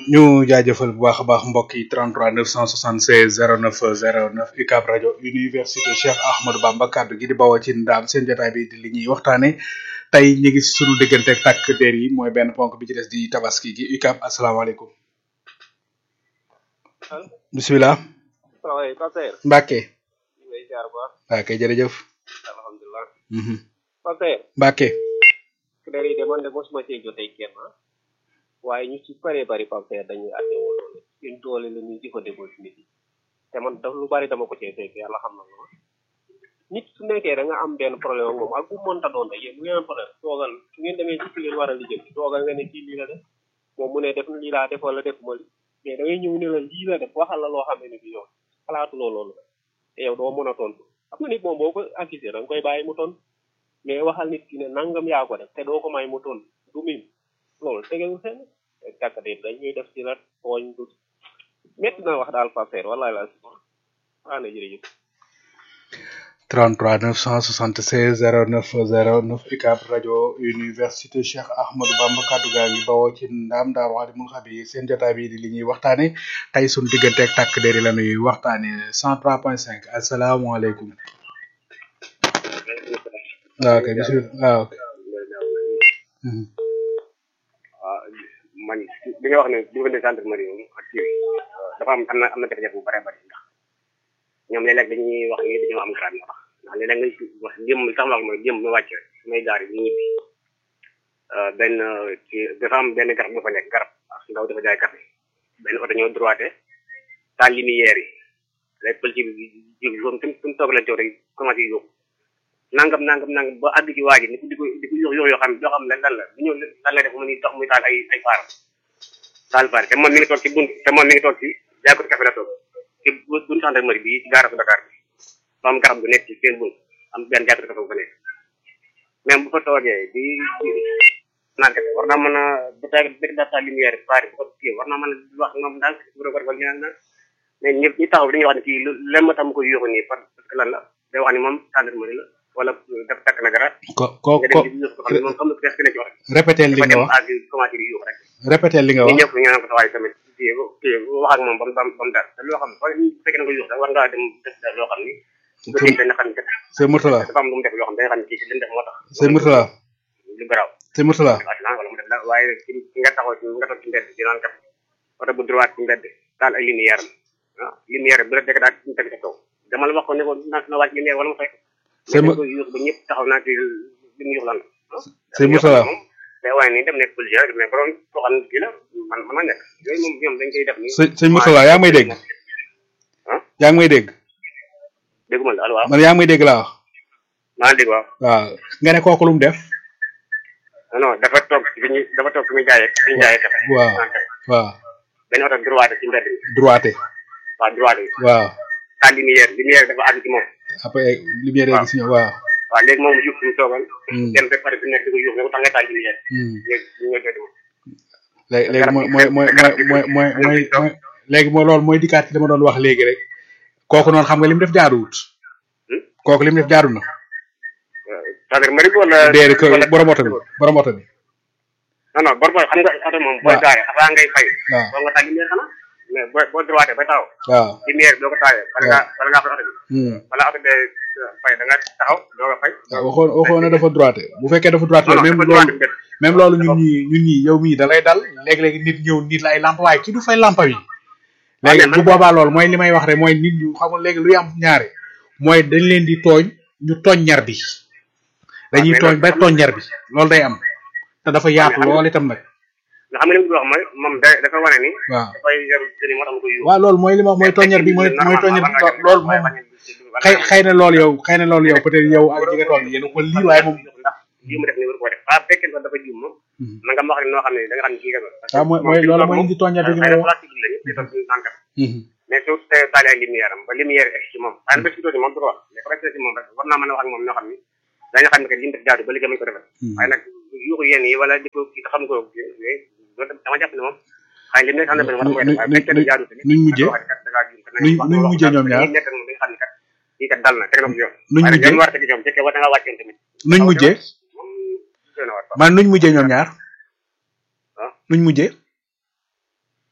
ñu jaajëfal bu baax a baax mbokk yi 33 976 09 09 UCAB rajo université Cheikh Ahmadou Bamba kaddu gi di bawoo ci ndaam seen jotaay bi di li ñuy waxtaane tey ñu ngi sunu diggante ak takk der yi mooy benn ponk bi ci des di tabaski gi UCAB asalaamaaleykum. bisimilah. salaamaaleykum Pape Mbacke. ñu ngi lay ziar bu baax. Mbacke jërëjëf. alhamdulilah. Mhm. Pape Mbacke. der yi de man de mosuma cee jotee kenn ah. waaye ñu ci bëree bëri Pape dañuy àtte woo doole seen doole la ñuy jëfandikoo ci nit yi te man daf lu bari dama ko cee fekk yàlla xam na ma nit su nekkee da nga am benn problème ak moom ak bu mënta doon rek yéen bu ngeen am problème toogal su ngeen demee ci ki leen war a lijjanti toogal nga ne kii lii la def moom mu ne def lii laa def wala def ma li mais da ngay ñëw ne la lii la def waxal la loo xam ne ni bi yow xalaatuloo loolu la te yow doo mën a tontu xam nga nit moom boo ko accusé da nga koy bàyyi mu tontu mais waxal nit ki ne nangam yaa ko def te doo ko may mu tontu du mim loolu tegewul fenn kàkkade dañuy def ci la tooñ du métti na wax daal Pape wallahi la waa na jërëjëf 33 976 09 09 UCAB rajo université Cheikh Ahmadou Bamba kaddu gaa ngi bawoo ci ndaam daaru alimul xabi seen jotaay bi di li ñuy waxtaane tey sunu diggante ak takk der yi la ñuy waxtaane 103.5 asalaamaaleykum. waaw kay bisimilah waaw. Mhm. waaw man li nga wax ne diggante gendarmerie moom ak kii dafa am am na am na jafe-jafe bu bare bari ndax ñoom léeg-léeg dañuy wax ni dañoo am grade moo tax ndax léeg-léeg nga wax démb li tax ma wax mooy démb ma wàcc rek su may gaar yi di ñibbi benn ci dafa am benn garab bu fa nekk garab ak ndaw dafa jaay café benn oto ñëw droité taal lumière yi léegi pël ci bi ji foofu fi mu toog leen toog rek commencé yóbbu nangam nangam nangam ba àgg ci waa ji ni ko di ko di ko yox yox yoo xam yoo xam ne lan la bu ñëw lan la def mu ni tax muy taal ay ay faaram taal faar te moom mi ngi toog ci bunt te moom mi ngi toog ci jaay ko café la toog ci bunt gendarmerie bi ci gaarasu Dakar bi fa am garab gu nekk ci seen bunt am benn jaay ko café bu fa nekk même bu fa toogee di naan café war naa mën a bu tawee dëkk daal taal lumière faar bu ko kii war naa mën a wax moom daal bu doon wala ñu naan mais ñëpp ñi taxaw dañuy wax ne kii lan ma tax mu koy yóoxu nii parce que lan la day wax ni moom gendarmerie la wala daf takk na garab ko ko nga ko dem di yóoxu xam ne moom xam na presque ne ci wax répété li dafa nga dem wax àgg commencé di yóoxu rek répété li nga ñu wax ñëpp ñu naan ko tawaay tamit kii kii wax ak moom ba mu ba mu dal te loo xam ne bu fekkee na nga yóoxu rek war ngaa dem def loo xam ni bu dee dana xam ne kat c'est Mourtala dafa am lu mu def loo xam ne dana xam ne kii li mu def moo tax c'est Mourtala lu garaaw c'est Mourtala accident wala mu def la waaye ci ci nga taxaw ci nga toog ci mbedd di naan kat oto bu droit ci mbedd taal ay lumière am ah lumière bu la dëkk daal ñu teg sa kaw dama la wax ko ne ko na na wàcc lumière wala mu fekk C'est mais mo- dañ koy yuux ba ñëpp taxaw naa ci li mu yuux lan la ah C'est Mourtala. moom day wane ni dem nekk policier rek mais borom koo xam ne kii la man mën na nekk yooyu moom ñoom dañ koy def ni sëñ sëñ Mourtala yaa ngi may dégg ah yaa ngi may dégg dégguma la allo waaw man yaa ngi may dégg laa wax maa ngi dégg waaw waaw nga ne kooku lu mu def non non dafa toog fi ñu dafa toog fi muy jaayee fi ñu jaayee kafe waaw naan kafe. waaw benn oto droit ci mbedd bi droité waaw droit bi waaw taal lumière lumière dafa àgg ci moom après lumière yi gis ñu waaw waaw léegi moom yuux fi mu toogal Hmm. dem ba pare fi nekk di ko yuux ne ko tax nga taal lumière Hmm. léegi ñu ñoo jooju léegi léegi mooy mooy mooy mooy mooy mooy mooy léegi mooy loolu mooy dikkaat ci dama doon wax léegi rek kooku noonu xam nga li mu def jaaduwut kooku li mu def jaadu na gendarmerie bi wala déedéet ko wala- borom oto bi borom oto bi non non bor bor xam nga oto moom booy waaw. gaare avant ngay fay waaw boo nga taal lumière xanaa mais boo boo droité ba taxaw waaw lumière doo ko taalee wala ngaa wala ngaa fay oto bi Hmm. wala oto bee fay da nga taxaw doo ko fay waaw waxoon waxoon na dafa droité bu fekkee dafa droité non non même dafa loolu droité mbedd même loolu ñun ñi ñun ñi yow mii da lay dal léeg-léegi nit ñëw nit la ay lamp waaye ki du fay lampa yi léegi mais man- bu boobaa loolu mooy li may wax rek mooy nit ñu xamul léegi luy am ñaare mooy dañ leen di tooñ ñu tooñ ñar bi dañuy mais tooñ nag ba xam tooñ ñar bi loolu day am te dafa yaatu xam nga- lool itam nag nga xam ne li mu wax mooy moom da dafa wane ni waaw dafay yor sëriñ moo tax mu koy yóbbu waaw loolu mooy li ma wax mooy tooññar bi mooy mooy tooññar bi lo- loolu moom xëy xëy na loolu yow xëy na loolu yow peut-être yow ak ñi nga toll yéen a ko lii waaye moom ndax lii mu def ni war koo def waaw bu fekkee dafa juum moom Mhm. na nga ma wax noo xam ne da nga xam ne kii nga waaw mooy mooy loolu mooy indi tooññar bi gi may wax plastique la ñëpp di toog suñu tànkam Mhm. mais su te taale ay lumière am ba lumière egg ci moom waaye nag ba si doon moom du ko wax mais ko ci moom rek war naa mën a wax ak moom ñoo xam ni dañu xam ne que li mu def jaadu ba liggéey mañ ko defal Mhm. waaye nag yuuxu yenn yi wala di ko kii te xam ko loolu dama jàpp ne moom xëy na li mu nekk xam ne war na koy def waaye bu fekkee ne jaadu tamit nuñ mujjee da nga wax ne kat da ngaa juum kat na nga nuñ wax nuñ loo mujjee xam ñoom ne ñaar ñi nekk moom dañu xam ne kat lii kat dal na teg na ko ci yoon nuñ waaye nag mujjee yoon war a teg ci ñoom fekkee war na ngaa wàccoon tamit nuñ mujjee moom doy na waar man nuñ mujjee ñoom ñaar ah nuñ mujjee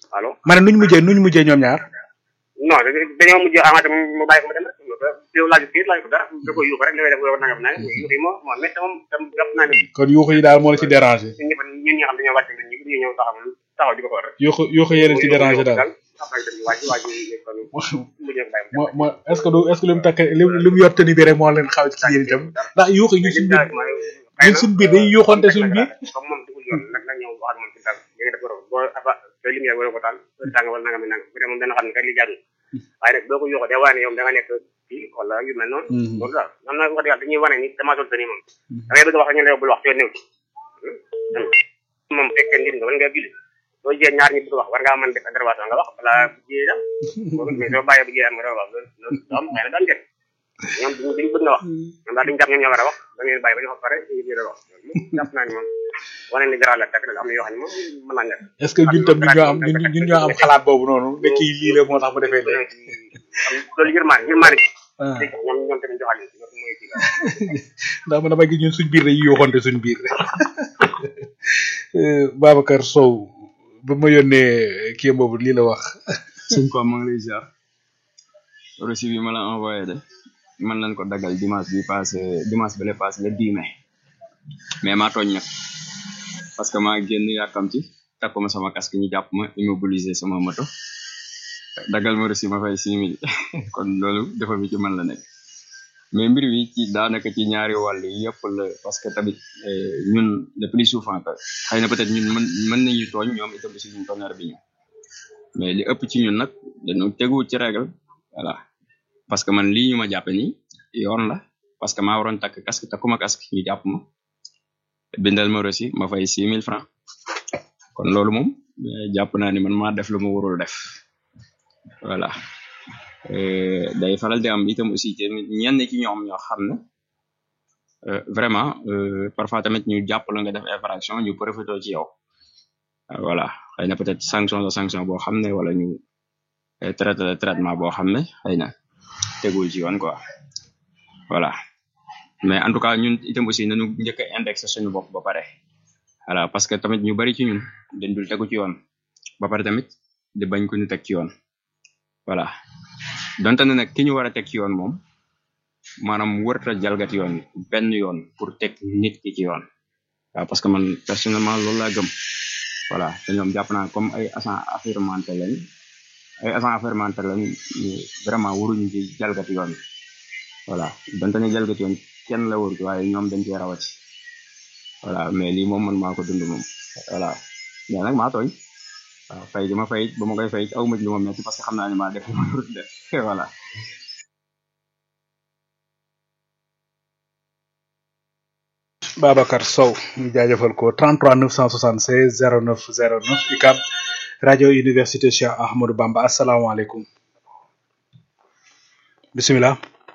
allo ma ne nuñ mujjee nuñ mujjee ñoom ñaar non dañoo mujj amaate mu bàyyi ko mu dem rek yow laaju kii laaju ko dara da koy yuuxu rek li ngay def yow nangam nangam yuuxu yi moo moo métti moom tam jàpp naa ne kon yuuxu yi daal moo la ci déranger ñun ñëpp ñun ñi nga xam dañoo wàcc ñun ñi ñu ñëw taxaw taxaw di ko xool rek yuuxu yuuxu yéen ci déranger daal après dem waaj waaj kon mu ñëw bàyyi mo mo est ce que du est ce que li mu takk li mu li mu yor tani bi rek moo leen xaw ci yéen itam ndax yuuxu yi ñun suñ biir ñun suñ biir dañuy yuuxante suñ biir comme moom dugul yoon nag nag ñëw wax ak moom ci dal léegi dafa rob boo afa te lumière wala ko taal tàng wala nangam nangam bu dee moom dana xam ne kat li jaadu waaye nag boo ko yuuxoo day wane ne yow da nga nekk fii wala yu mel noonu loolu daal am na wax dëgg yàlla dañuy wane ni dama sol tani moom da ngay bëgg a wax ñu ne yow bul wax te néew moom fekkee nit nga wala nga julli soo jiyee ñaar ñi bëgg wax war ngaa mën def intervention nga wax balaa bu jiyee dem mais soo bàyyee bu jiyee am nga doon wax loolu am xëy na daan njëriñ ñoom duñu duñu bëgg na wax ñoom daal duñu jàpp ñoom ñoo war a wax da ngeen bàyyi ba ñu wax pare ñu biir wax jàpp naa ni moom wane ni garaaw la tak am na yoo xam ne moom mën naa nekk est ce que ñun tam ñun ñoo am ñun ñun ñoo am xalaat boobu noonu ne kii lii la moo tax mu defee léegi loolu yërmaane yërmaane ñoom ñoom tamit joxal ni mooy kii ndax man dama gis ñun suñ biir dañuy yoxonte suñ biir Babacar Sow ba ma yónnee kii boobu lii la wax sëñ Pape maa ngi lay ziar reçu bi ma la envoyé de man lañ ko dagal dimanche bi passé dimanche bi la passé le 10 mai mais maa tooñ nag parce que maa génn yàkkamti takkuma sama casque ñu jàpp ma immobiliser sama moto dagal ma reçu ma fay six mille kon loolu dafa bi ci man la nekk mais mbir wi ci daanaka ci ñaari wàll yëpp la parce que tamit ñun le plus souvent que xëy na peut-être ñun mën mën nañu tooñ ñoom itam si ñu tooñar bi ñu mais li ëpp ci ñun nag dañu tegu ci règle voilà parce que man lii ñu ma jàppe nii yoon la parce que maa waroon takk casque takkuma casque ñu jàpp ma bindal ma reçu ma fay six mille francs kon loolu moom jàpp naa ni man maa def lu ma warul def voilà day faral di am itam aussi tamit ñenn ci ñoom ñoo xam ne vraiment parfois tamit ñu jàpp la nga def infraction ñu profité ci yow voilà xëy na peut-être sanction de sanction boo xam ne wala ñu traité de traitement boo xam ne xëy na tegul ci yoon quoi voilà mais en tout cas ñun itam aussi nañu njëkk a indexé suñu bopp ba pare voilà parce que tamit ñu bari ci ñun dañ dul tegu ci yoon ba pare tamit di bañ ko ñu teg ci yoon voilà donte ne nag ki ñu war a teg ci yoon moom maanaam wërta jalgat yoon benn yoon pour teg nit ki ci yoon waaw parce que man personnellement loolu laa gëm voilà te ñoom jàpp naa comme ay agent affairement lañ ay agent affairement lañ vraiment waruñu ci jalgat yoon voilà donte ne jalgat yoon kenn la wër waaye ñoom dañ cee rawati voilà mais lii moom man maa ko dund moom voilà mais nag maa tooñ waaw fay gi ma fay ba ma koy fay aw ma ci lu ma metti parce que xam naa ne maa def lu ma warut def voilà Babacar Sow ñu jaajëfal ko 33 976 09 09 UCAB rajo université Cheikh Ahmadou Bamba asalaamaaleykum bisimilah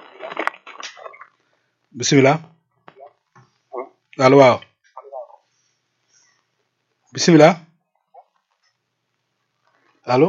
bisimilah allo waaw bisimilah allo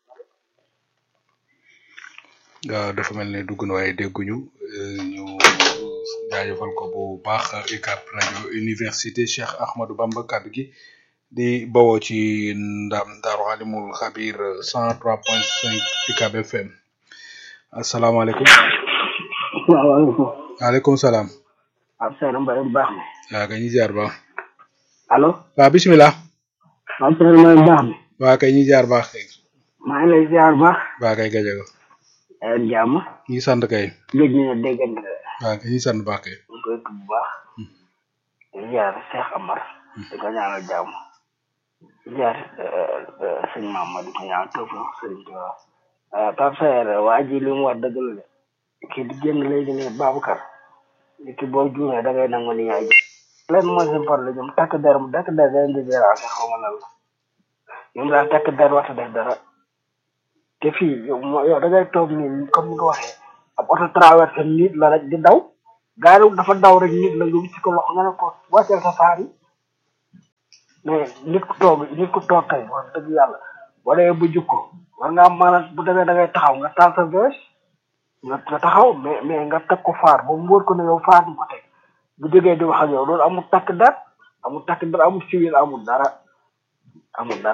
waaw dafa mel ne dugg na waaye dégguñu ñu jaajëfal ko bu baax UCAB rajo université Cheikh Ahmadou Bamba kaddu gi di bawoo ci ndam Daaru Alimul Xabir 103.5 UCAB FM asalaamaaleykum. salaamaaleykum. waaleykum salaam. ab Seydou Mbaye bu baax mi. waaw kay ñu jaar baax. allo. waaw bisimilah. ab Seydou Mbaye bu baax mi. waaw kay ñu jaar baax kay. maa ngi lay ziar bu baax. waaw kay gajaga. ay jàmm. ñu sant kay. géej ñu ne déggante ne. waaw kay ñu sant baax kay. ñu koy tudd bu baax. di ziar Cheikh Amar. di ko ñaanal jàmm. di ziar sëñ Mamadou di ko ñaanal tawfeex sëñ Tuubaa. Pape Saer waa ji li mu wax dëgg la de. kii di génn léegi ne Babacar. nit ki boo juumee da ngay nangu ni yaay leen mooy seen problème ñoom takk der mu takk der dañ di déranger xaw ma lan la ñoom daal takk der waxta def dara te fii yow moo yow da ngay toog nii comme ni nga waxee ab oto traversé nit la rek di daw gaari dafa daw rek nit la nga wicc ko loxo nga ne ko wàcceel sa faar yi mais nit ku toog nit ku toog kay wax dëgg yàlla boo demee bu jukko war ngaa mën a bu demee da ngay taxaw nga taal sa vees nga nga taxaw mais mais nga teg ko faar ba mu wóor ko ne yow faar nga ko teg bu jógee di wax ak yow loolu amul takk der amul takk der amul civil amul dara amul dara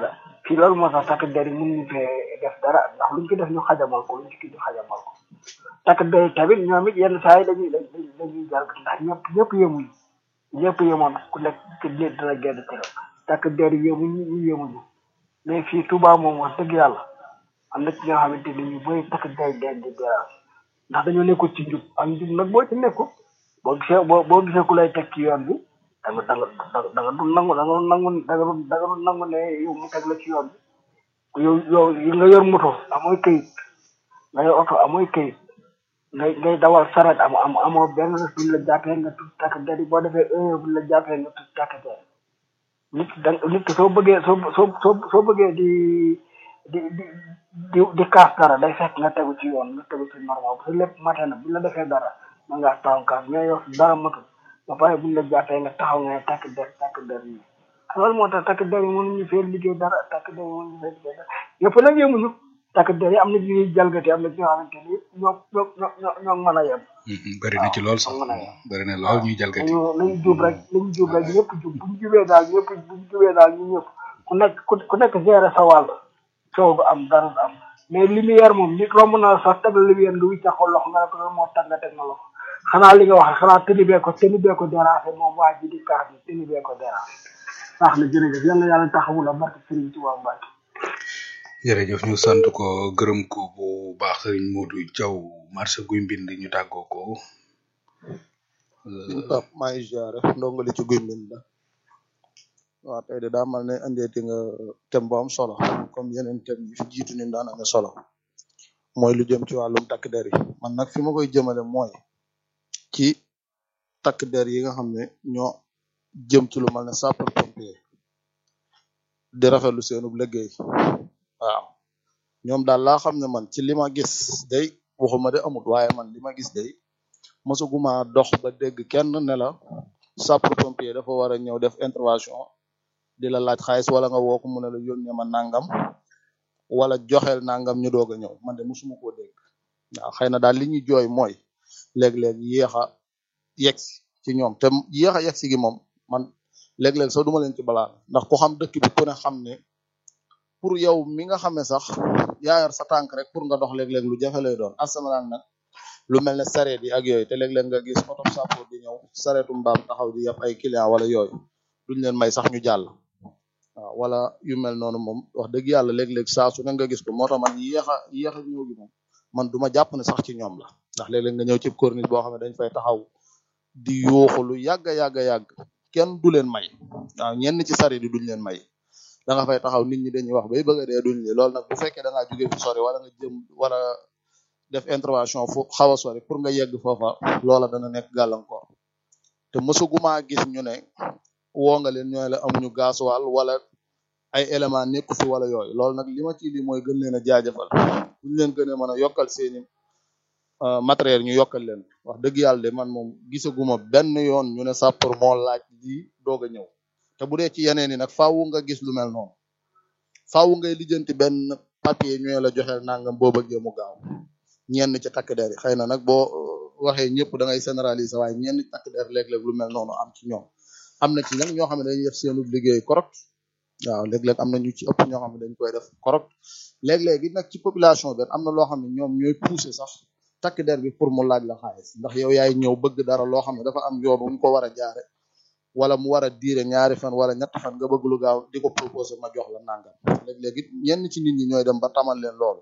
fii loolu moo tax takk der yi mënuñu fee def dara ndax luñ ci def ñu xajamal ko luñ ci ñu xajamal ko takk der yi tamit ñoom it yenn saa yi dañuy dañuy dañuy jar ndax ñëpp ñëpp yemuñu ñëpp yemoon ku nekk ku nekk dina génn këram takk der yi yemuñu ñu yemuñu mais fii Touba moom wax dëgg yàlla am na ci ñoo xamante ni ñu bëri takk der den di dérange ndax dañoo nekkul ci njub am njub nag boo ci nekkul boo gisee boo boo gisee ku lay teg ci yoon bi da nga da nga da nga du nangu da nga du nangu da nga du da nga du nangu ne yow mu teg la ci yoon bi yow yow yi nga yor moto amooy këyit nga yor oto amooy këyit ngay ngay dawal saret am am amoo benn buñ la jàppee nga tudd takk der yi boo defee un buñ la jàppee nga tudd takk der nit da nit ki soo bëggee soo soo soo soo bëggee di di di di di kaas dara day fekk nga tegu ci yoon nga tegu ci normal bu lépp matee na buñ la defee dara mën ngaa taxaw kaas mais yow dara matul ba pare buñ la jàppee nga taxaw nga ne takk der takk der yi loolu moo tax takk der yi mënuñu fee liggéey dara takk der yi mënuñu fee liggéey dara yëpp nag yemuñu takk der yi am na ñuy jalgati am na ñoo xamante ni ñoo ñoo ñoo ñoo mën a yem bëri na ci lool sax mën a yem bëri na lool ñuy jalgati nañu nañu jub rek nañu jub rek ñëpp jub bu ñu jubee daal ñëpp bu ñu jubee daal ñu ñëpp ku nekk ku ku nekk gérer sa wàll coow du am dara du am mais lumière moom nit romb na sax teg la lumière nga wicca ko loxo nga ne ko loolu moo tax nga teg na loxo xanaa li nga wax xanaa tëni bee ko tëni bee ko dérangé moom waa ji di kaas bi tëni bee ko dérangé baax na jërëjëf yal na yàlla taxawu la barke Sëriñ Tuubaa Mbàkke jërëjëf ñu sant ko gërëm ko bu baax sëriñ Modou Diaw marché guy mbind ñu tàggoo ko Pape maa ngi ziare ndongali ci guy mbind la waaw tey de daa mal ne andeeti nga thème bu am solo comme yeneen thème yi fi jiitu ni daan amee solo mooy lu jëm ci wàllum takk der yi man nag fi ma koy jëmale mooy ci takk der yi nga xam ne ñoo jëm ci lu mel ne sapeur pompier di rafetlu seenub liggéey waaw ñoom daal laa xam ne man ci li ma gis day waxuma de amut waaye man li ma gis day mosuguma dox ba dégg kenn ne la sapeur pompier dafa war a ñëw def intervention di la laaj xaalis wala nga woo ko mu ne la yónnee ma nangam wala joxeel nangam ñu doog a ñëw man de mosuma koo dégg waaw xëy na daal li ñuy jooy mooy léeg-léeg yéex a yegsi ci ñoom te yéex a yegsi gi moom man léeg-léeg sax duma leen ci balaa ndax ku xam dëkk bi ku ne xam ne pour yow mi nga xam ne sax yaa yor sa tànk rek pour nga dox léeg-léeg lu jafe lay doon asamaan nag lu mel ne sareet yi ak yooyu te léeg-léeg nga gis oto sapeur di ñëw sareetu mbaam taxaw di yab ay client wala yooyu duñ leen may sax ñu jàll waaw wala yu mel noonu moom wax dëgg yàlla léeg-léeg saa su ne nga gis ko moo tax man yéex a yéex a ñëw gi moom man duma jàpp ne sax ci ñoom la ndax léeg-léeg nga ñëw ci corniche boo xam ne dañ fay taxaw di yuuxu lu yàgg a yàgg a yàgg kenn du leen may waaw ñenn ci sareet yi duñ leen may da nga fay taxaw nit ñi dañuy wax bay bëgg a dee duñ li loolu nag bu fekkee da ngaa jóge fu sori wala nga jëm wala def intervention fu xaw a sori pour nga yegg foofa loola dana nekk gàllankoor te mësuguma gis ñu ne woo nga leen ñooy la amuñu gasoil wala ay élément nekku fi wala yooyu loolu nag li ma ci li mooy gën leen a jaajëfal buñ leen gën a mën a yokkal seeni euh, matériel ñu yokkal leen wax dëgg yàlla de man moom gisaguma benn yoon ñu ne sapeur moo laaj lii doog a ñëw te bu dee ci yeneen yi nag faawu nga gis lu mel noonu faawu ngay lijjanti benn papier ñu la joxeel nangam boo bëggee mu gaaw ñenn ci takk der yi xëy na nag boo waxee ñëpp da ngay généraliser waaye ñenn ci takk der léeg-léeg lu mel noonu am ci ñoom am na ci nag ñoo xam ne dañuy def seenu liggéey correct waaw léeg-léeg am na ñu ci ëpp ñoo xam ne dañ koy def correct léeg-léeg it nag ci population bi am na loo xam ne ñoom ñooy pousser sax takk der bi pour mu laaj la xaalis ndax yow yaay ñëw bëgg dara loo xam ne dafa am yoon wu ñu ko war a jaare wala mu war a diire ñaari fan wala ñetti fan nga bëgg lu gaaw di ko proposer ma jox la nangam léeg-léeg it ñenn ci nit ñi ñooy dem ba tamal leen loolu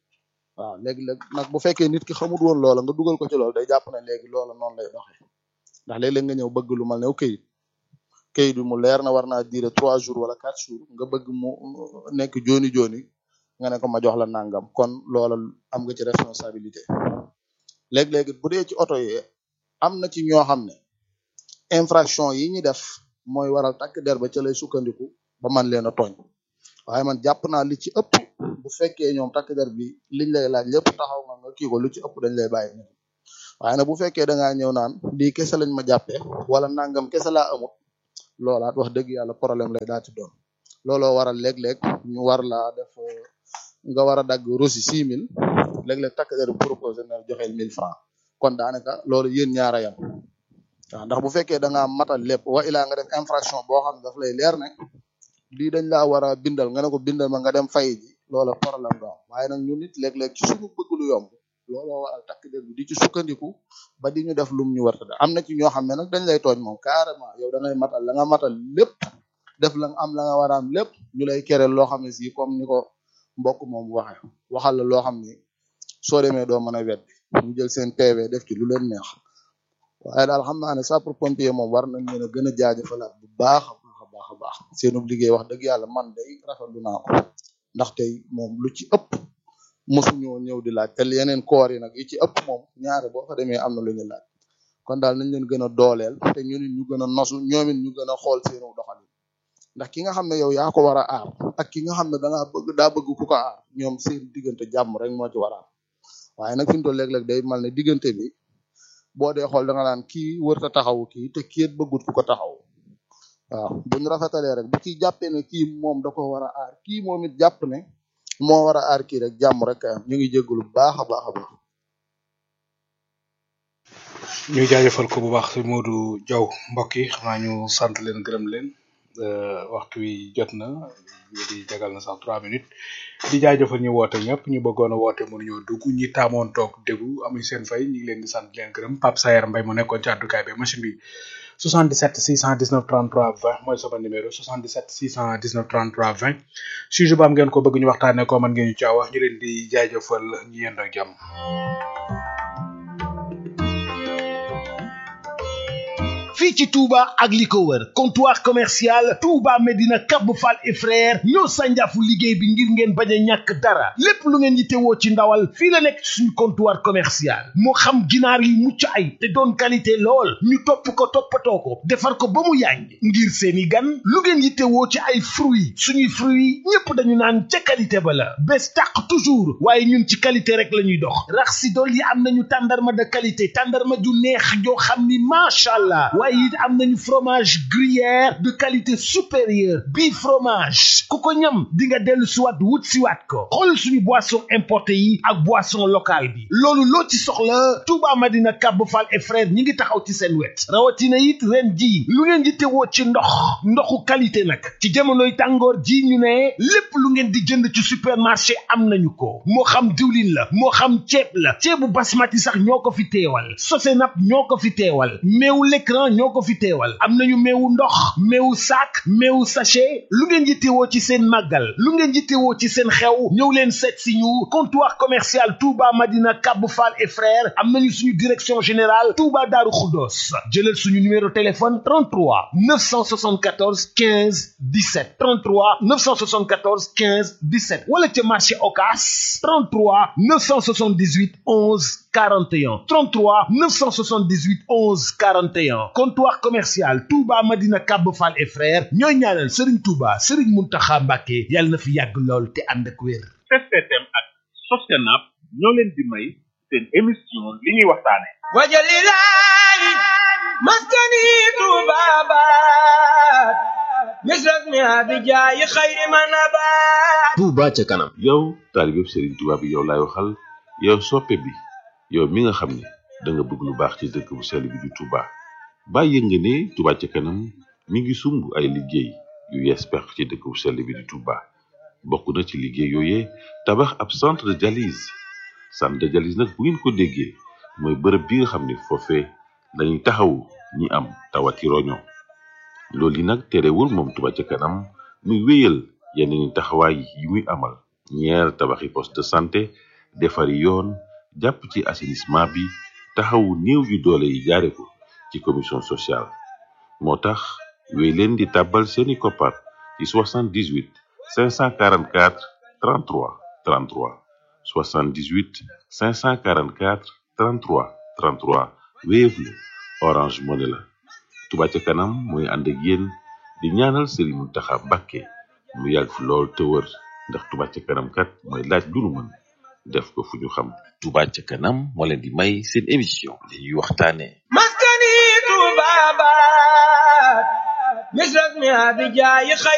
waaw léegi-léeg nag bu fekkee nit ki xamul woon loola nga dugal ko ci loolu day jàpp ne léegi loola noonu lay doxee ndax léeg-léeg nga ñëw bëgg lu mal ne këyit këyit bi mu leer na war naa diire trois jours wala quatre jours nga bëgg mu nekk jooni jooni nga ne ko ma jox la nangam kon loola am nga ci responsabilité léeg-léegi bu dee ci oto yi am na ci ñoo xam ne infraction yi ñi def mooy waral takk der ba ca lay sukkandiku ba man leen a tooñ waaye man jàpp naa li ci ëpp bu fekkee ñoom takk der bi liñ lay laaj lépp taxaw nga nga kii ko lu ci ëpp dañ lay bàyyi ñoom waaye nag bu fekkee da ngaa ñëw naan lii kese lañ ma jàppee wala nangam kese laa amut loolaat wax dëgg yàlla problème lay daal ci doon looloo waral léeg-léeg ñu war laa def euh, nga war a dagg rosi six mille léeg-léeg takk der bi proposé na la joxeel mille francs kon daanaka loolu yéen ñaara yam waaw ndax bu fekkee da ngaa matal lépp wa ilaa nga def infraction boo xam ne daf lay leer ne lii dañ laa war a bindal nga ne ko bindal ma nga dem fay ji loola problème nga am waaye nag ñun nit léeg-léeg ci suñu bëgg lu yomb looloo waral takk der bi di ci sukkandiku ba di ñu def lum ñu war a def am na ci ñoo xam ne nag dañ lay tooñ moom carrément yow da ngay matal la nga matal lépp def la nga am la nga war a am lépp ñu lay kereel loo xam ne si comme ni ko mbokk moom waxe waxal la loo xam ni soo demee doo mën a weddi ñu jël seen PV def ci lu leen neex waaye daal xam naa ne sapeur pompier moom war nañ leen a gën a jaajëfalaat bu baax a baax a baax a baax seenu liggéey wax dëgg yàlla man day rafetlu naa ko ndax tey moom lu ci ëpp mosuñoo ñëw di laaj te yeneen koor yi nag yi ci ëpp moom ñaare boo fa demee am na lu ñu laaj kon daal nañ leen gën a dooleel te ñu nit ñu gën a nosu ñoom it ñu gën a xool seenu doxalin ndax ki nga xam ne yow yaa ko war a aar ak ki nga xam ne da ngaa bëgg daa bëgg ku ko aar ñoom seen diggante jàmm rek moo ci war a am waaye nag fi mu toll léeg-léeg day mal ne diggante bi boo dee xool da nga naan kii wërta taxawu kii te kii it bëggut ku ko taxaw waaw buñ rafetalee rek bu kii jàppee ne kii moom da ko war a aar kii moom it jàpp ne moo war a aar kii rek jàmm rek kay am ñu ngi jégalu bu baax a baax a baax. ñu jaajëfal ko bu baax si Modou Diaw mbokk yi xam naa ñu sant leen gërëm leen euh, waxtu wi jot na ñu di jagal na sax trois minutes di jaajëfal ñu woote ñëpp ñu bëggoon a woote mënuñoo dugg ñi taamoon toog déglu amuñ seen fay ñu ngi leen di sant di leen gërëm Pape Sayer Mbaye mu nekkoon ci àddukaay bi machine bi 77 619 33 20 mooy sama numéro 77 619 33 20 sujet bu am ngeen ko bëgg ñu waxtaanee ko mën ngeen ñu caa wax ñu leen di jaajëfal ñu yendoo jàmm. fii ci Touba ak li ko wër comptoir commercial Touba Medina Cap Fall et frère ñoo sànjaafu liggéey bi ngir ngeen bañ a ñàkk dara lépp lu ngeen yittewoo ci ndawal fii la nekk suñu comptoir commercial moo xam ginaar yi mucc ay te doon qualité lool ñu topp ko toppatoo ko defar ko ba mu yànj ngir seeni gan lu ngeen yittewoo ci ay fruits suñuy fruits ñépp dañu naan ca qualité ba la bés tàq toujours waaye ñun ci qualité rek la ñuy dox rax si dool yi am nañu tàndarma de qualité tàndarma ju neex joo xam ni macha allah waaye it am nañu fromage gruyère de qualité supérieure bii fromage ku ko ñam di nga dellu siwaat wut siwaat ko xool suñu boisson importé yi ak boisson locale bi loolu loo ci soxla Touba Madina Cap Fall et frère ñi ngi taxaw ci seen wet rawatina it ren ji lu ngeen di tewoo ci ndox ndoxu qualité nag ci jamonoy tàngoor ji ñu ne lépp lu ngeen di jënd ci supermarché am nañu ko moo xam diwlin la moo xam ceeb la ceebu basmati sax ñoo ko fi teewal sosenap ñoo ko fi teewal meewu l'écran ñoo ko fi teewal am nañu meewu ndox meewu sac meewu sachet lu ngeen yittewoo ci seen màggal lu ngeen yittewoo ci seen xew ñëw leen seet si ñu comptoir commercial Touba Madina Cap Fall et frères am nañu suñu direction générale Touba Darou Khoudoss jëlal suñu numéro téléphone 33 974 15 17 33 974 15 17 wala ca marché Ocass 33 978 11 41 33 978 11 41 comptoir commercial Touba Madina Cap Fall et frères ñooy ñaanal Serigne Touba Serigne Mountakha Mbacké yàlla na fi yàgg lool te ànd ak wér. STM ak Sostenab ñoo leen di may seen émission li ñuy waxtaane wajalilahi maskani tubabat misras mi abijayi xayri manabat Touba ca kanam yow taalibeb Serigne Touba bi yow laay waxal yow soppe bi yow mi nga xam ne da nga bëgg lu baax ci dëkk bu sell bi di Touba bàyyi nga ne Touba ca kanam mi ngi sumb ay liggéey yu yees pex ci dëkk bu sell bi di Touba bokk na ci liggéey yooyee tabax ab centre de dialyse centre de dialyse nag bu ngeen ko déggee mooy bërëb bi nga xam ne foofee dañuy taxawu ñi am tawati roño loolu yi nag terewul moom Touba ca kanam muy wéyal yeneen i taxawaay yi muy amal ñeer tabaxi poste de santé defari yoon jàpp ci assainissement bi taxawu néew yu doole yi jaare ko ci commission sociale moo tax wéy leen di tàbbal seeni koppar ci 78 544 33 33 78 544 33 33 Wave la Orange Money la Touba ca kanam mooy ànd ak yéen di ñaanal Serigne Mountakha Mbacké mu yàgg fi lool te wër ndax Touba ca kanam kat mooy laaj lu nu mën def ko fu ñu xam Touba ca kanam moo leen di may seen émission li ñuy waxtaane maskani tubabat misras mi abijayi